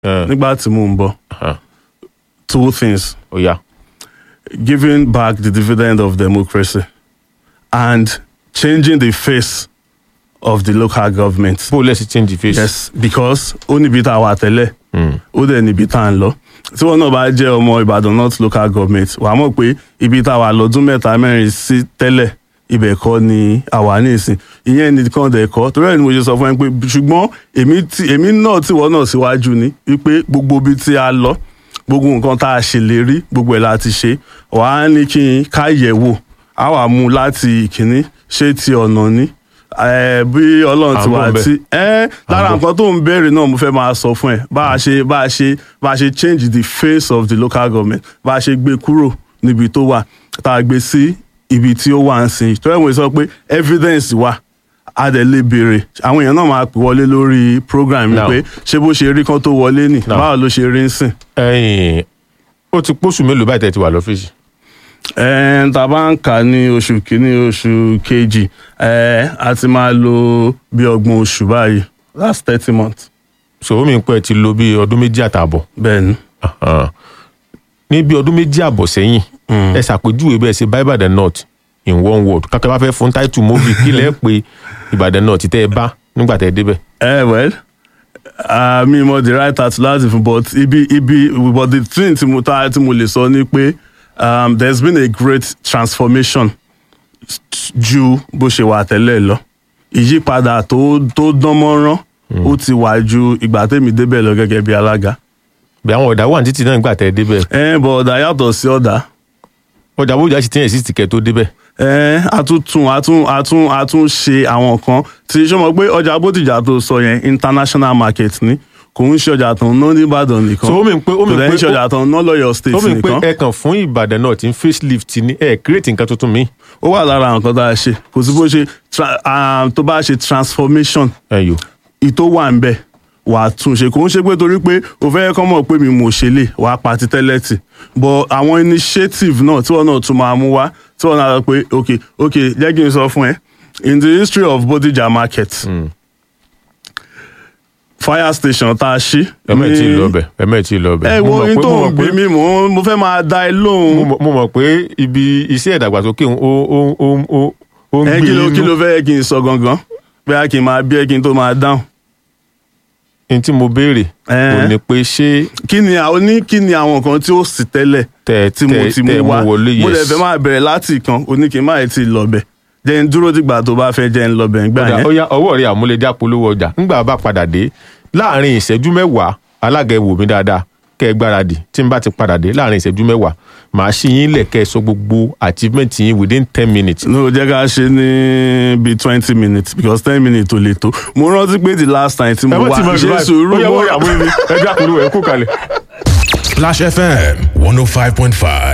Eh, nígbà tí mò ń bọ̀ aha, two things ó yá giving back the dividend of democracy and changing the face of the local government. bó o lẹ́sìn change face. yes because ó níbi tá a wà tẹ́lẹ̀ Mm. ó dẹ̀ níbi tá a ń lọ tí wọn náà bá jẹ́ ọmọ Ìbàdàn North local government wàá mọ̀ pé ibi tá a wà lọ́dún mẹ́ta mẹ́rin sí tẹ́lẹ̀ ibẹ̀ kọ́ ni àwa ní ìsìn ìyẹn nìkan dẹ̀ kọ́ torí ẹ̀ ni mo ṣe sọ fún ẹ pé ṣùgbọ́n èmi tí èmi náà tí wọ́n náà síwájú ni wípé gbogbo ibi tí a lọ gbogbo nǹkan tá a ṣèlérí gbogbo ẹ̀ la ti ṣe wàá ní kí n ká yẹ̀ wò á wà mú láti ìkíní ṣé ti ọ̀nà ni Eh, bí ọlọ́run À ti ń bọ̀ wà ńbẹ̀. tí ẹ lára À ń bọ̀. nǹkan tó ń béèrè náà mo fẹ́ máa sọ fún ẹ bá a ṣe bá a ṣe bá a ṣe change the face of the local government bá a ṣe gbé kúrò níbi tó wà tá a gbé sí ibi tí ó wà ń sìn tó ẹ̀wọ̀n sọ pé evidence wà a dẹ̀ lè béèrè àwọn èèyàn náà máa pè wọlé lórí program mi Now. pé ṣé bó ṣe rí kan tó wọlé nì Now. báwo ló ṣe rí ń sìn. ẹ̀yin ó ti pósù mélòó báyìí tẹ́ ti wà lọ́fíìsì. ẹ̀ẹ́n tá a bá ń kà ní oṣù kínní oṣù kejì ẹ̀ẹ́ a ti máa lo bí ọgbọ̀n oṣù báyìí that's thirty months sọ̀rọ̀ mi pẹ́ ti lo bí ọdún méjì àtààbọ̀. bẹ́ẹ̀ ni. Ahan. ní bí ọdún méjì àbọ̀ sẹ́yìn ẹ ṣàpèjúwe bẹ́ẹ̀ ṣe bá Ìbàdàn North in one word kákẹ́ bá fẹ́ fún táìtù móvì kí lẹ́ẹ̀ pé Ìbàdàn North tẹ́ ẹ bá nígbà tẹ́ ẹ débẹ̀. Eh, well, uh, mi mọ the right at láti fún but ibi ibi but the thing tí mo ta tí mo lè sọ ni pé um, there's been a great transformation ju bó ṣe wà tẹ́lẹ̀ lọ ìyípadà tó tó dán mọ́rán ó ti wà ju ìgbà tẹ́mi débẹ̀ lọ gẹ́gẹ́ bí alága. bí àwọn ọ̀dà wà ní títì náà nígbà tẹ́ ẹ débẹ̀ ẹ bọ̀ ọ̀dà yàtọ̀ sí ọ̀dà ọjà bójú àti tíyẹn sí ti kẹ́ tó débẹ̀. ẹ àtúntún àtún àtún àtún ṣe àwọn kan tí ṣé mo pé ọjà bótìjà tó sọ yẹn international market ni kò ń ṣe ọjà tó ń ná nìbàdàn nìkan So, ó mean pé- ó kò mean dẹ̀ ń pé- ṣe ọjà tó ń ná lọ́yọ̀ state ó fi pé nìkan ẹ kàn fún Ìbàdàn North ní facelift ní ẹ create nǹkan tuntun mi. ó wà lára nǹkan tá a ṣe kò sí bó ṣe tra- ah, tó bá ṣe transformation ẹyọ ìtò wà ń bẹ̀ wà á tún ṣe kò ń ṣe pé torí pé o fẹ́ kọ́ mọ̀ pé mi mò ṣe lè wà á pa ti tẹ́lẹ̀ tì but àwọn initiative náà tí wọ́n náà tún máa mú wá tí wọ́n náà sọ pé ok ok jẹ́ kí n sọ fún ẹ in the history of Bodija market fire station tá a ṣí. ẹmẹ tí ì ní- lọ bẹ ẹmẹ tí ì lọ bẹ. ẹ Mo wo mọ̀ ohun pé- tó mo ń mọ̀ bí pé- mi mò ń mo fẹ́ máa da ẹ mo lóhùn. mọ̀- mo mọ̀ pé ibi iṣẹ́ ìdàgbàsókè ó ó ó ó ó ń ẹ gbé kí ló kí ló inú. fẹ́ kí n sọ gangan bóyá kí n máa bí ẹ kí n tó máa dáhùn. n tí mo béèrè Eh. ò ní pé ṣé kí ni àwọn ní kí ni àwọn nǹkan tí ó sì tẹ́lẹ̀ tẹ tí mo tẹ ti tẹ mú wá mú wọlé mo lè yes. fẹ́ máa bẹ̀rẹ̀ láti ìkan oní kí n má ti lọ bẹ̀ jẹ́ n dúró dìgbà tó bá fẹ́ jẹ́ n lọ bẹ̀ ńgbà Ọ̀dà, yẹn. ó yá ọwọ́ rẹ̀ àmúlẹ̀dá polówó ọjà ńgbà bá padà dé láàrin ìṣẹ́jú mẹ́wàá alága ẹ wò mí dáadáa kẹ́ ẹ gbáradì tí n bá ti padà dé láàrin ìṣẹ́jú mẹ́wàá màá ṣí yín lẹ̀ kẹ́ ẹ sọ gbogbo achievement yín within ten minutes. no jẹ́ ká ṣe ní bíi twenty minutes because ten minutes ò lè tó mo rántí pé the last time tí mo wá ṣe sùúrù ó yẹ mo wọ́n rẹ̀ àmúlẹ̀ ẹjọ́ àpolówó ẹ̀ kú kalẹ̀. Splash FM 105.5.